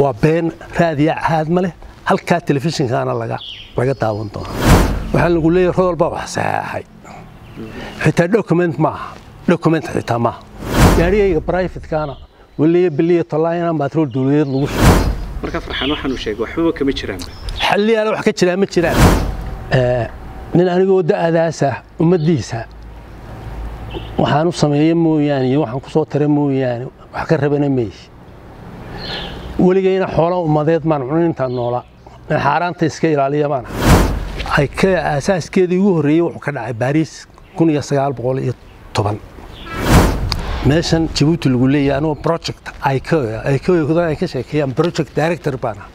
waa been raadiya caad ma leh halkaa telefishinkaana laga laga daawan doona waxaa lagu leeyahay rodol baa wax saxeexay xitaa document maaha document xitaa maaha gaarigayga brivatekaana waliya biliya tolaayana maatrool dowladeed lagu shugo marka farxaan waxaanu sheegay waxbaba kama jiraan xalliyaala wax ka jiraa ma jiraan nin anigoo da'adaasa ummaddiisa waxaan u sameeya mooyaane iyo waxaan ku soo tara mooyaane wax ka rabana maysi weligayna xoola ummadeed maan cunin intaan noolaa in xaaraanta iska ilaaliya baan ay ka aasaaskeedii ugu horreeyey wuxuu ka dhacay baariis kun iyo sagaal boqol iyo toban meeshan jabuuti lagu leeyahay anuu project icoa icoa ay ka sheekeeyaan project director baan ah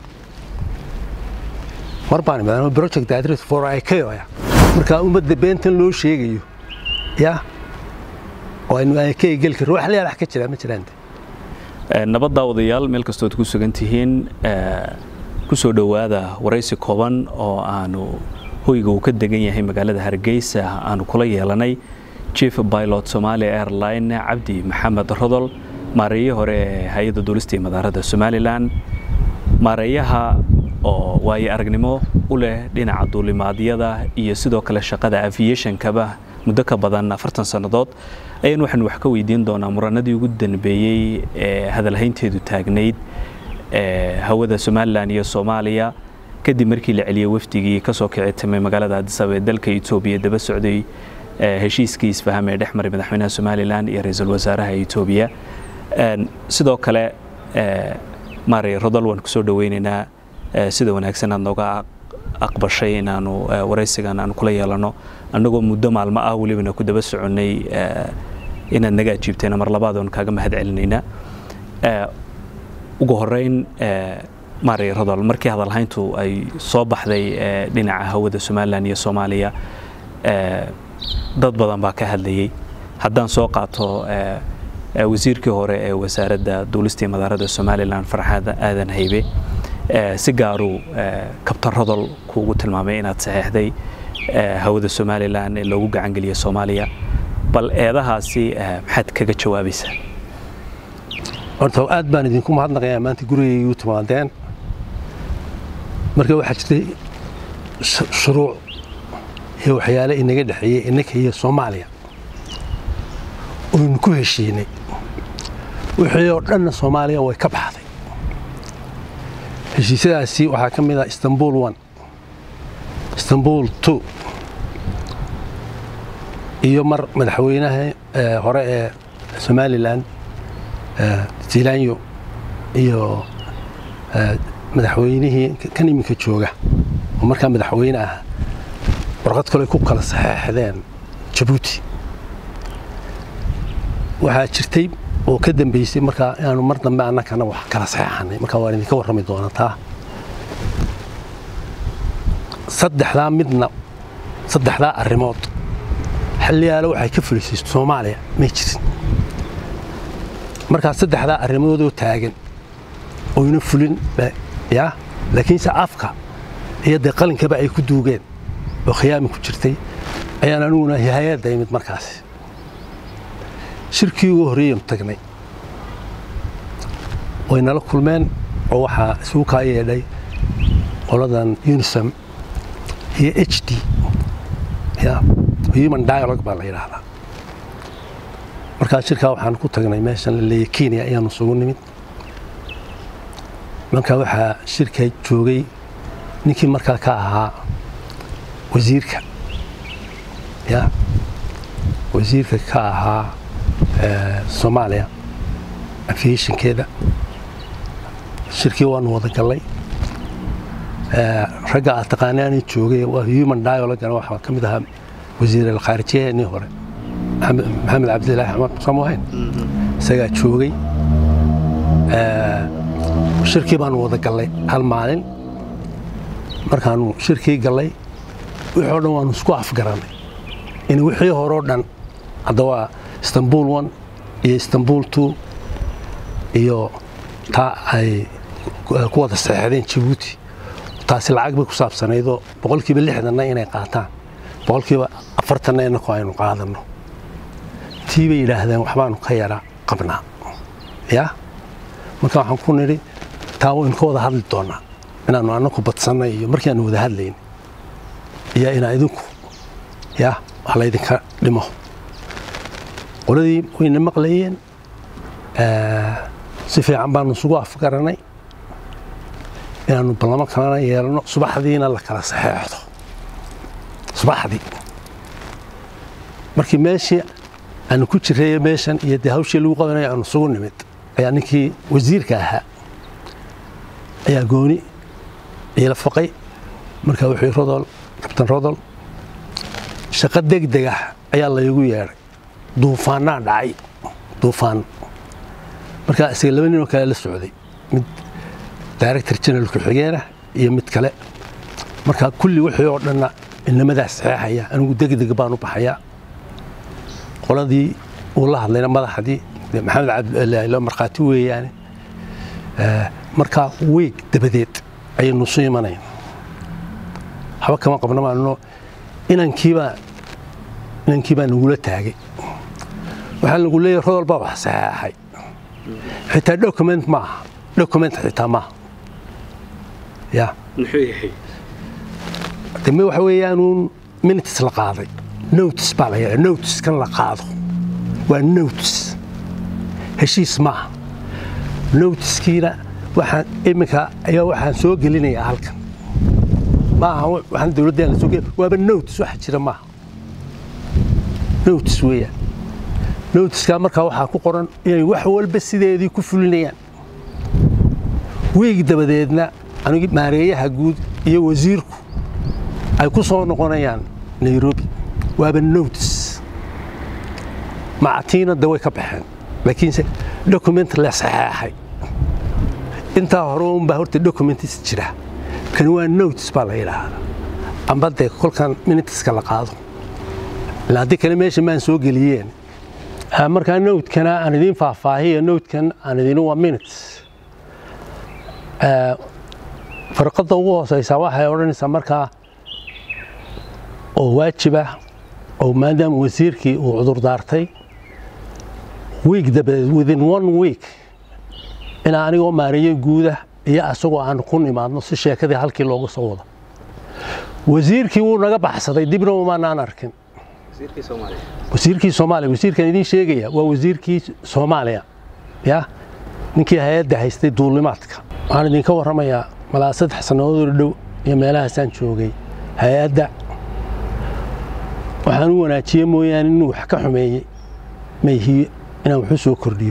mar baan imid anuu project director for icoa markaa ummadda beentan loo sheegayo ya oo aynu icoa geli karro wax layaal wax ka jiraa ma jiraan nabadda odayaal meel kastood ku sugan tihiin ku soo dhowaada waraysi kooban oo aanu hoyga uu ka degan yahay magaalada hargeysa aanu kula yeelanay chief pilot somalia airline cabdi maxamed rodol maareeye hore ee hay-adda duulista iyo madaarada somalilan maareeyaha oo waayo aragnimo u leh dhinaca duulimaadyada iyo sidoo kale shaqada aviationkaba muddo ka badan afartan sannadood ayaan waxaanu wax ka weydiin doonaa muranadii ugu danbeeyey ee hadalhaynteedu taagnayd hawada somalilan iyo soomaaliya kadib markii la celiyey wafdigii ka soo kici timay magaalada adisaba ee dalka etoobiya daba socday heshiiskii isfaham ee dhex maray madaxweynaha somalilan iyo ra-iisul wasaaraha etoobiya sidoo kale maarey rodol waan kusoo dhoweynaynaa sida wanaagsan aad nooga aqbashay inaanu waraysigan aanu kula yeelano annagoo muddo maalmo ah welibana ku daba soconnay inaad naga ajiibteena mar labaad oon kaaga mahad celinaynaa ugu horeyn maarey rodol markii hadalhayntu ay soo baxday dhinaca hawada somalilan iyo soomaaliya dad badan baa ka hadlayey haddaan soo qaato wasiirkii hore ee wasaaradda duulistii madaarada somalilan farxaad aadan haybe si gaaruu kabtan rodol kuugu tilmaamay inaad saxeexday hawada somalilan ee loogu gacangeliya soomaaliya bal eedahaasi maxaad kaga jawaabaysaa horta aad baan idinku mahadnaqayaa maanta gurigaygu timaadeen marka waxaa jirtay shuruuc iyo waxyaale inaga dhexeeyey innaka iyo soomaaliya oynu ku heshiinay wixii oo dhanna soomaaliya way ka baxday heshiisyadaasi waxaa ka mid ah istanbul one istanbul two iyo mar madaxweynaha hore ee somalilan zilanyo iyo madaxweynihii kan iminka jooga oo markaa madaxweyne ah warqad kale ku kala saxeexdeen jabuuti waxaa jirtay oo ka dambeysay markaa inaanu mar dambe annakana wax kala saxeexanay markaa waan idinka warrami doonaa taa saddexdaa midna saddexdaa arrimood xilliyaale waxay ka fulisay soomaaliya may jirin markaa saddexdaa arrimoodoo taagan oyna fulin ya laakiinse afka iyo dee qalinkaba ay ku duugeen oo khiyaami ku jirtay ayaan aniguna hay-adda imid markaasi shirkii ugu horreeyanu tagnay way nala kulmeen oo waxaa isugu kaa yeedhay qoladan unisam iyo h d human dialogue baa la yidhaahdaa markaa shirkaa waxaan ku tagnay meeshan la leeya kenya ayaanu isugu nimid markaa waxaa shirka joogay ninkii markaa ka ahaa wasiirka ya wasiirka ka ahaa soomaaliya aviationkeeda shirkii waanu wada gallay ragga aad taqaanaani joogay waa human dialogana waxaa ka mid ahaa wasiir alkhaarijiyaheennii hore maxamed cabdilaahi axmed samohayn isagaa joogay shirkii baanu wada gallay hal maalin markaanu shirkii gallay wixii o dhan waanu isku afgarannay in wixii horeo dhan hadda waa istanbul one iyo istanbul two iyo taa ay ku wada saxeexdeen jabuuti taasi lacag bay ku saabsanaydoo boqolkiiba lixdanna inay qaataan boqolkiiba afartanna inaku aynu qaadanno tii bay yidhaahdeen waxbaanu ka yara qabnaa ya marka waxaan ku nidhi taa waynu ka wada hadli doonaa inaanu annaku badsannay iyo markii aanu wada hadlayn iyo inaa idinku ya wax laydinka dhimo qoladii wayna maqlayeen si fiican baanu isugu afgaranay inaanu ballamo kalena yeelano subaxdiina la kala saxeexdo subaxdii markii meeshii aanu ku jireeye meeshan iyo dee hawshii lagu qabanayo aanu isugu nimid ayaa ninkii wasiirka ahaa ayaa gooni iila faqay markaa wuxuu rodol kabtan rodol shaqo degdeg ah ayaa laygu yeedhay duufaannaa dhacay duufaan markaa isaga laba ninoo kale la socday mid director general ku-xigeenah iyo mid kale markaa kulli wixii oo dhanna inamadaas saxeexaya anigu degdeg baan u baxayaa qoladii uu la hadlayna madaxdii maxamed cabdilo markhaati weeyaane markaa weeg dabadeed ayaynu isu imanayn waxba kama qabna maano inankiibaa inankii baa nagula taagay waxaa lagu leeyahy rodol baa wax saxeexay xitaa document maaha document xitaa maaha ya muxuu yahay dame waxa weeyaanuun minutes la qaaday notice baa la yidhaa notice kan la qaado waa notice heshiis maaha noticekiina waxaan iminka ayaa waxaan soo gelinayaa halkan maaha waxaan dowladdan la soo gelin waaba notice waxa jira maaha notice weeyaan noticeka markaa waxaa ku qoran inay wax walba sideedii ku fulinayaan wiig dabadeedna anigi maareeyaha guud iyo wasiirku ay ku soo noqonayaan nairobi waaba notice macatiina de way ka baxeen laakiinse document la saxeexay intaa hore unbaa horta documentis jira kani waa notice baa la yidhaahdaa amba dee kolkan miniteska la qaado ilaa haddii kale meesha maan soo geliyeen markaa nowtkana aan idiin faahfaahiyo nowtkan aan idin waa minutes farqadda ugu hooseysaa waxay odhanaysaa markaa oo waajibah oo maadaama wasiirkii uu cudur daartay wiig dabadeed within one week inaa anigoo maareeyo guudah iyo asagoo aan ku nimaadno si sheekadii halkii looga soo wado wasiirkii wuu naga baxsaday dibna umaanaan arkin wasiirkii soomaaliya wasiirkan idiin sheegaya waa wasiirkii soomaaliya ya ninkii hay-adda haystay duulimaadka waxaan idinka warramayaa malaa saddex sannadoodoo dhow iyo meelahaasaan joogay hay-adda waxaan u wanaajiye mooyaane inuu wax ka xumeeyey mayhiyo inaan waxu soo kordhiyo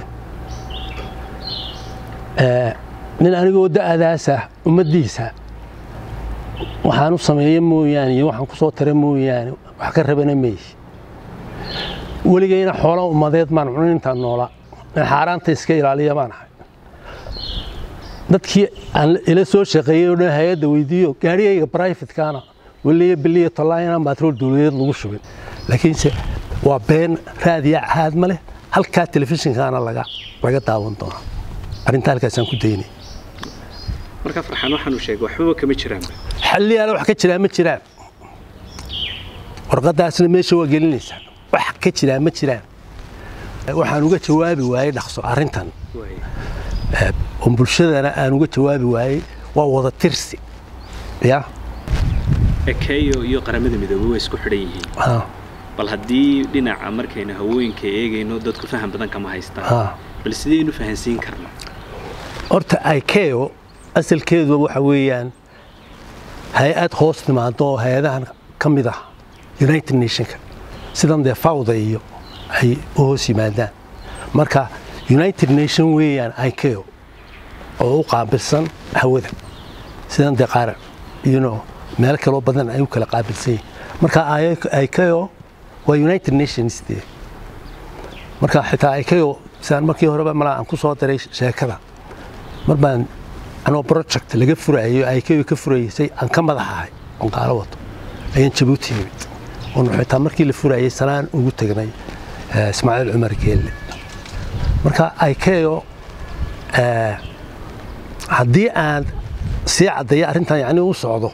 nin anigoo da'adaasa ummaddiisa waxaan u sameeye mooyaane iyo waxaan ku soo tara mooyaane wax ka rabana mayhi weligayna xoola ummadeed maan cunin intaan noolaa in xaaraanta iska ilaaliya baan ahay dadkii aan ila soo shaqeeyey oo dhan hay-adda weydiiyo gaarigayga brifatekana weliya biliya tallaa inaan baatrool dowladeed lagu shubin laakiinse waa been raadiya caad ma leh halkaa telefishinkaana laga laga daawan doonaa arrinta halkaasaan ku daynay marka farxaan waxaanu sheegay waxbaba kama jiraanba xalliyaala wax ka jiraa ma jiraan warqadaasna meesha waa gelinaysaa wax ka jiraa ma jiraan waxaan uga jawaabi waayey dhaqso arrintan oo bulshadana aan uga jawaabi waayey waa wada tirsi ya ekeyo iyo qaramada midoobey way isku xidhan yihiin bal haddii dhinaca markaynu hawooyinka eegayno dadku faham badan kama haystaan bal sidaynu fahansiin karno horta ikeo asalkeedu waxa weeyaan hay-ad hoos timaado oo hay-adahan ka mid ah united nationka sidan dee fawda iyo ay u hoos yimaadaan marka united nation weeyaan ikeo oo u qaabilsan hawada sidan dee qaar yuno meel kaloo badan ay u kala qaabilsan yihin marka ikeo waa united nations dee marka xitaa ikeo sidaan markii horeba malaa aan ku soo daray sheekada mar baan anoo project laga furayo ikeo ka furaysay aan ka madax ahay oon qaalo wato ayaan jabuuti yimid oonu xitaa markii la furayay sanaan ugu tegnay ismaaciil cumar geelle marka ikeo haddii aan sii caddeeyo arrintan yacni u socdo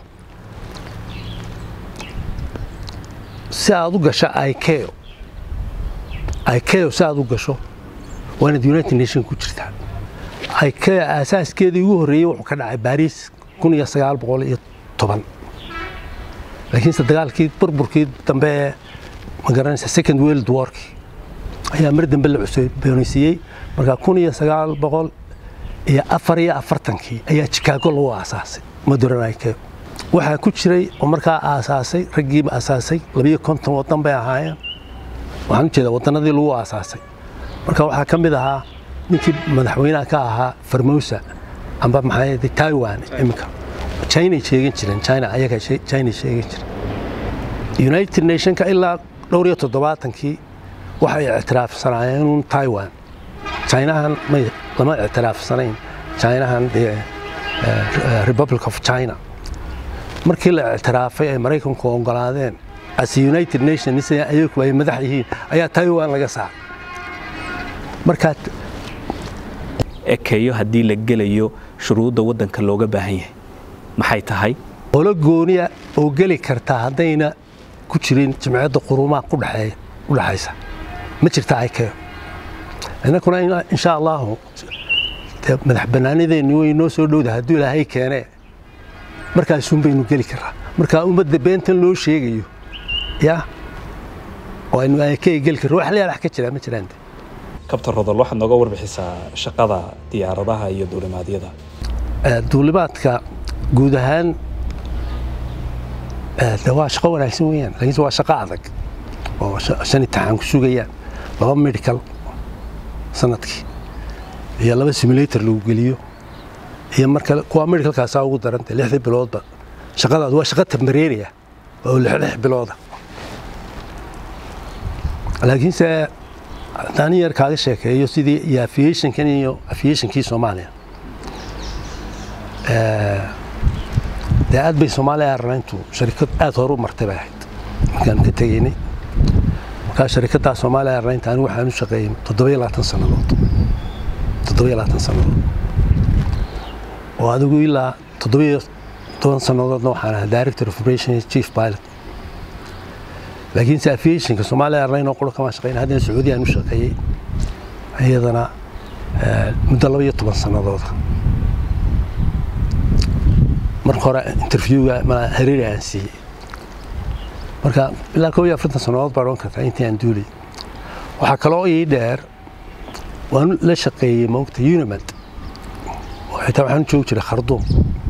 si aad u gasho ikeo ikeo si aad u gasho waa inaad united nation ku jirtaa ikea aasaaskeedii ugu horreeyey wuxuu ka dhacay baariis kun iyo sagaal boqol iyo toban laakiinse dagaalkii burburkii dambe ee magaranaysa second world warki ayaa mar dambe la cusboonaysiiyey marka kun iyo sagaal boqol iyo afar iyo afartankii ayaa chicago lagu aasaasay modern ikea waxaa ku jiray oo markaa aasaasay raggiiba aasaasay labiyo konton waddan bay ahaayeen waxaan u jeedaa waddannadii lagu aasaasay marka waxaa ka mid ahaa ninkii madaxweynaha ka ahaa farmosa amba maxaa taiwan iminka china sheegan jireen china ayaga china sheegan jireen united nationka ilaa dhowr iyo toddobaatankii waxay ictiraafsanaayeen uun taiwan chinahan may lama ictiraafsanayn chinahan dee republic of china markii la ictiraafay ay maraykanku ogolaadeen as united nations ayagu ay madax yihiin ayaa taiwan laga saaray markaa ekeeyo haddii la gelayo shuruudda waddanka looga baahan yahay maxay tahay olo gooniya oo geli kartaa haddayna ku jirin jimciyadda qurumaha u dhexaysa ma jirta ikeo innakuna insha allahu madax bannaanideenni way noo soo dhowda hadduu ilaahay keenee markaasuun baynu geli karaa markaa ummadda beentan loo sheegayo ya oo aynu ikea geli karro wax layaalax ka jiraa ma jiraan kabtan rodol waxaad nooga warbixisaa shaqada diyaaradaha iyo duulimaadyada duulimaadka guud ahaan de waa shaqo wanaagsan weeyaan laakiinse waa shaqo adag oo shan imtixaan ku sugayaan laba medical sanadkii iyo laba simulator lagu geliyo iyo marka kuwa medicalkaasaa ugu daranta lixdii biloodba shaqadaas waa shaqo tambareeriya oo lix bilooda laakiinse haddaan yar kaaga sheekeeyo sidii iyo aviationkan iyo aviationkii soomaaliya dee aad bay soomaaliya airlintu sharikad aad horu martay bay ahayd markaan ka tegaynay markaa sharikaddaa soomaaliya airlinta anigu waxaan u shaqeeyey toddobiyo labaatan sannadood toddobiyo labaatan sannadood oo adigu ilaa toddobiyo toban sannadoodna waxaan ahaa director of operation chief pilot laakiinse aviationka soomaaliya airline oo qura kama shaqeyn haddana sacuudiya aan u shaqeeyey iyadana muddo laba iyo toban sannadooda marka hore interviewga hariiri aan siiyey marka ilaa koob iyo afartan sannadood baa odhan kartaa intii aan duulay waxaa kaloo ii dheer waan la shaqeeyey moogta unimad oo xitaa waxaan u joogi jiray kharduum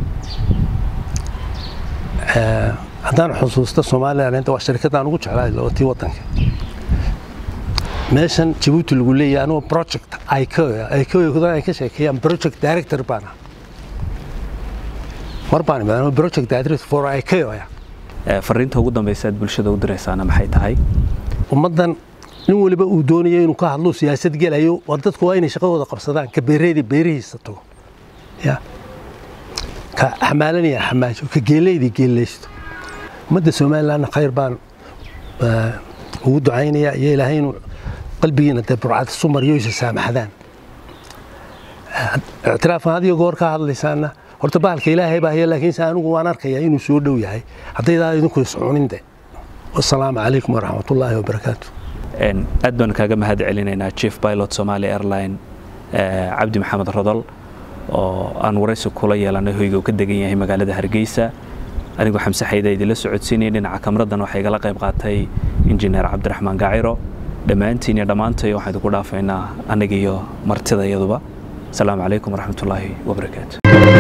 haddaan xusuusta somalilan waa sharikadaan ugu jeclaay oo tii waddanka meeshan jabuuti lagu leeyahay anuu project icoicodan ay ka sheekeeyaan project director baan ah mar baan imid anuu project director for icoya fariinta ugu dambaysa aad bulshada u diraysaana maxay tahay ummaddan nin waliba uu doonayo inuu ka hadlo siyaasad gelayo waa dadku waa inay shaqadooda qabsadaan ka beereedii beerihiisa tago ya ka xamaalanaya xamaajo ka geelaydii geelaysto ummadda somalilandna khayr baan ugu ducaynaya iyo ilaahay inuu qalbigiina dee burcad isu mariyo isa saamaxdaan ictiraafkan had iyo goor ka hadlaysaana horta bahalka ilaahay baa haya laakiinse anigu waan arkayaa inuu soo dhow yahay haddaydaa idinku iscunin de wasalaamu calaykum waraxmatullaahi wabarakaatu aad baan kaaga mahad celinaynaa chief pilot somali airline cabdi maxamed rodol oo aan waraysi kula yeelanay hoyga uu ka degan yahay magaalada hargeysa anigoo xamse xayda idinla socodsiinaya dhinaca kamraddan waxaa igala qayb qaatay injineer cabdiraxmaan gaciro dhammaantiin iyo dhammaantay waxaan idinku dhaafaynaa aniga iyo martida iyaduba asalaamu calaykum waraxmatullaahi wabarakaatu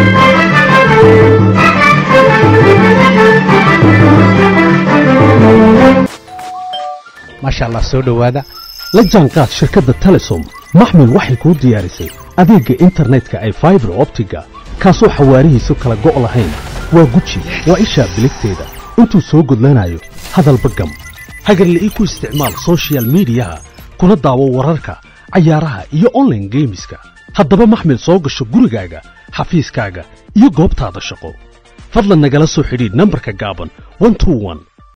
maasha allah soo dhowaada la jaanqaad shirkadda telesom maxmil waxay kuu diyaarisay adeegga internetka ay faibar optiga kaasoo xawaarihiisu kala go' lahayn waa guji waa ishaa biligteeda intuu soo gudlanayo hadalba gam hagarla'ii ku isticmaal sochial midiyaha kuna daawo wararka cayaaraha iyo onlaine geemiska haddaba maxmil soo gasho gurigaaga xafiiskaaga iyo goobtaada shaqo fadlan nagala soo xidhiidh nambarka gaaban